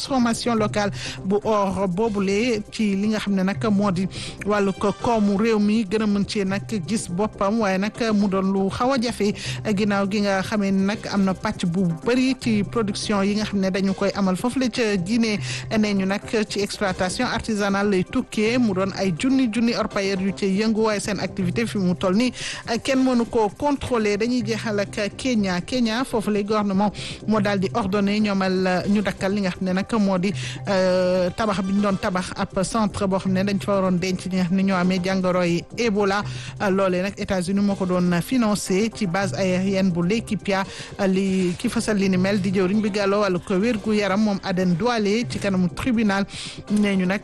transformation locale bu or boobule ci li nga xam ne nag moo di wàllu ko koomu réew mi gën a mën ci nag gis boppam waaye nag mu doon lu xaw a jafe ginnaaw gi nga xamee ni nag am na pàcc bu bëri ci production yi nga xam ne dañu koy amal foofu la ca Guinée nee ñu nag ci exploitation artisanale lay tukkee mu doon ay junni junni orpailleurs yu ci yëngu waaye seen activité fi mu toll nii kenn mënu ko contrôler dañuy jeexal ak Kenya Kenya foofu lay gouvernement moo daal di ordonné ñoomal ñu dakkal li nga xam ne nag moo di tabax bi ñu doon tabax ab centre boo xam ne dañ fa waroon denc ñi nga xam ne ñoo amee jàngoro yi Ebola loolee nag États-Unis moo ko doon financé ci base aérienne bu Laikipia li ki fasal li ni mel di jëwriñ bi gàlloo wàllu ko wér gu yaram moom Aden Douale ci kanamu tribunal nee ñu nag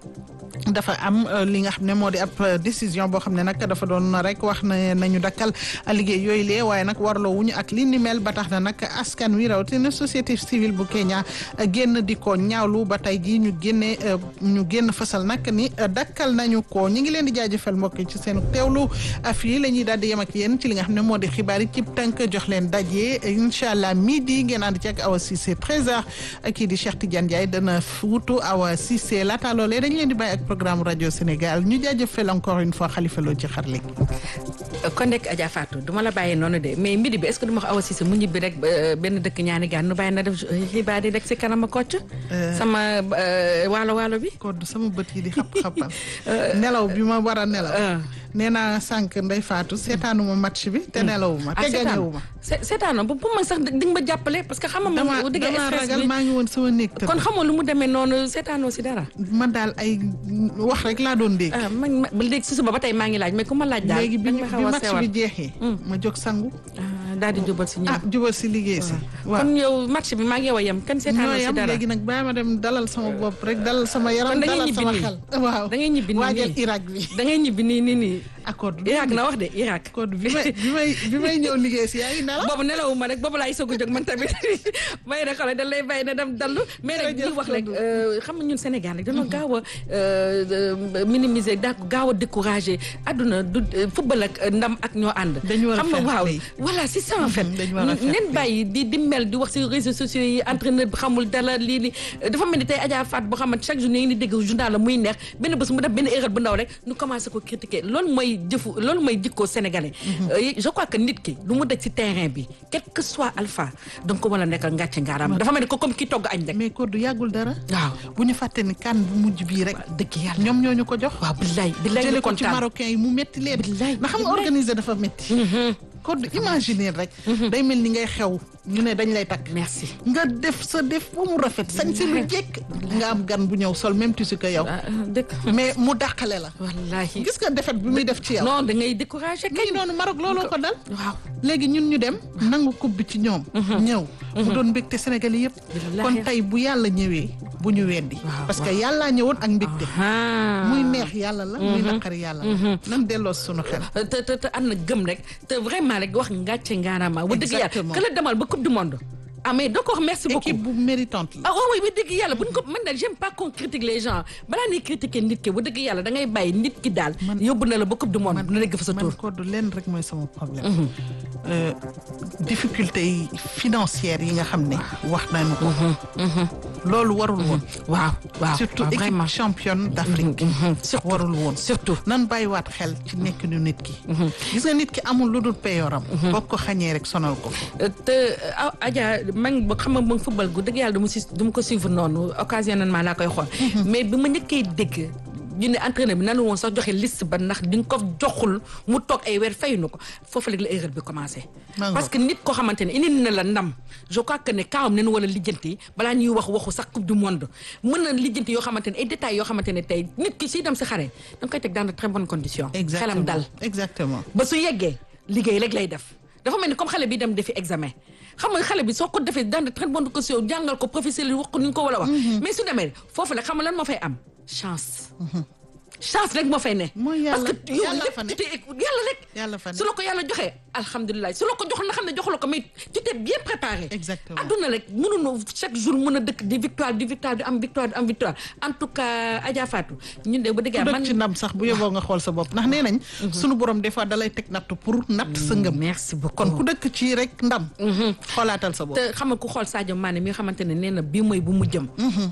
dafa am li nga xam ne moo di ab décision boo xam ne nag dafa doon rek wax na nañu dakkal liggéey yooyu lee waaye nag warloo wuñu ak li ni mel ba tax na nag askan wi rawatina société civile bu Kenya génn di ko ñaawlu ba tey jii ñu génne ñu génn fasal nag ni dakkal nañu ko ñu ngi leen di jaajëfal mbokk yi ci seen teewlu fii la ñuy daal di yem ak yéen ci li nga xam ne moo di xibaar yi ci tënk jox leen daje incha allah midi ngeen ànd ci ak Awa Cissé 13h kii di Cheikh Tidiane Ndiaye dana wutu Awa Cissé laata loolee dañ leen di bàyyi ak programme rajo Sénégal ñu jaajëfal encore une fois Khalifa Lo ci xarale gi. kon nekk Adja Fatou du ma la bàyyi noonu de mais midi bi est-ce que du ma wax Awa Cissé mu ñibbi rek benn dëkk ñaani gaan nu bàyyi na def xibaar yi rek si kanam a kocc sama waalo waalo bi. kon sama bët yi di xap xapal nelaw bi ma war a nelaw. nee naa sànq Ndeye Fatou seetaanuma match bi te nelawuma te gañewuma seetaanoo bu ma sax di nga ma jàppale parce que xam nga dama dama ragal maa ngi woon sama néeg kon xamoo lu mu demee noonu seetaanoo si dara man daal ay wax rek laa doon dégg man ba léegi si suba ba tey maa ngi laaj mais ku ma laaj daal léegi bi match bi jeexee ma jóg sangu daal di jubal si ñoom ah jubal si liggéey si waaw kon yow match bi maa ngi yow a yem kan seetaanoo si dara léegi nag bàyyi ma dem dalal sama bopp rek dalal sama yaram dalal sama xel waaw da ngay ñibbi nii waajal Irak bi da ngay ñibbi nii nii nii accord Irak na wax de Irak accord bi may bi may bi may ñëw liggéey si yaa ngi nelaw boobu nelawuma rek boobu laay soog a jóg man tamit may na xale da lay bàyyi na dem dallu mais rek bul wax rek xam nga ñun Sénégal rek dañoo gaaw a minimiser daa gaaw a décourager adduna du football ak ndam ak ñoo ànd xam nga waaw voilà c'est ça en fait nen bàyyi di di mel di wax si réseaux sociaux yi entraîneur bi xamul dara lii li dafa mel ni tey Adja Faat boo xamante chaque jour ñu ngi di dégg journal la muy neex benn bés mu def benn erreur bu ndaw rek ñu commencé ko critiquer loolu mooy jëfu loolu mooy jikkoo sénégalais je crois que nit ki lu mu daj ci terrain bi quel que soit alpha donc ko wala nekkal ngàcce ngaaraam dafa mel ni ko comme ki togg añ rek mais ko du yàggul dara waaw bu ñu fàtte ni kan bu mujj bii rek dëgg yàlla ñoom ñoo ñu ko jox waaw billaay billaay jële ko ci marocain yi mu metti leen billaay na xam nga organiser dafa metti ko du imaginer rek day mel ni ngay xew ñu ne dañ lay takk merci nga def sa def ba mu rafet sañ si lu jekk nga am gan bu ñëw sol même tissu que yow dëkk mais mu dàqale la wallaahi gis nga defet bi muy def ci yow non da ngay découragé kay noonu Maroc looloo ko dal waaw léegi ñun ñu dem nangu coupe bi ci ñoom ñëw mu doon mbégte Sénégal yëpp kon tey bu yàlla ñëwee bu ñu weddi parce que yàllaa ñëwoon ak mbégte muy neex yàlla la muy naqari yàlla la nan delloo sunu xel te te te ànd na gëm rek te vraiment rek wax ngàcce ngaaraama wa dëgg yàlla ka la demal ba coupe du monde ah mais donc merci beaucoup équipe bu méritante la. ah oui oui dëgg yàlla buñ ko man nag j'aime pas qu'on critique les gens balaa ñuy critiquer nit ki bu dëgg yàlla da ngay bàyyi nit ki daal. yóbbu na la ba coupe du monde na dégg fa sa tur. man code leen rek mooy sama problème. difficulté yi financières yi nga xam ne. wax nañu ko. loolu warul woon. waaw waaw surtout équipe championne d'Afrique. surtout warul woon surtout. nan bàyyiwaat xel ci nekk nu nit ki. gis nga nit ki amul lu dul peyooram. boo ko xañee rek sonal ko. te Adja man ba xam nga moom football gu dëgg yàlla du ma si du ma ko suivre noonu occasionnellement laa koy xool. mais bi ma njëkkee dégg. ñu ne entraîneur bi nanu woon sax joxe liste ba ndax di nga ko joxul mu toog ay weer fayuñu ko foofu léegi la erreur bi commencé. parce que nit koo xamante ne indi na la ndam je crois que ne kaawam ne nu wala lijjanti balaa ñuy wax waxu sax coupe du monde mën na lijjanti yoo xamante ne ay détails yoo xamante ne tey nit ki siy dem si xare da nga koy teg dans de très bonnes conditions. xelam dal exactement ba su yeggee liggéey rek lay def. dafa mel ni comme xale bi dem defi examen xam nga xale bi soo ko defee dans de très bonnes conditions jàngal ko professeur yi wax ko ni ñu ko war a wax. mais su demee foofu la xam nga lan moo fay am chance. chance rek moo fay ne. mooy yàlla parce que yow lépp tu yàlla rek. yàlla fa ne su la ko yàlla joxee alhamdulilah su la ko joxul na xam ne joxu la ko mais tu t'es bien préparé. exactement adduna rek mënuñu chaque jour mën a dëkk di victoire di victoire di am victoire di am victoire en tout cas Adja Fatou ñun de ba dëgg man ci ndam sax bu yóbboo nga xool sa bopp ndax nee nañ. sunu borom des fois dalay teg natt pour natt sa ngëm. merci beaucoup kon ku dëkk ci rek ndam. xoolaatal sa bopp te xam nga ku xool Sadio Mané mi nga xamante ne nee na bii mooy bu mu jëm.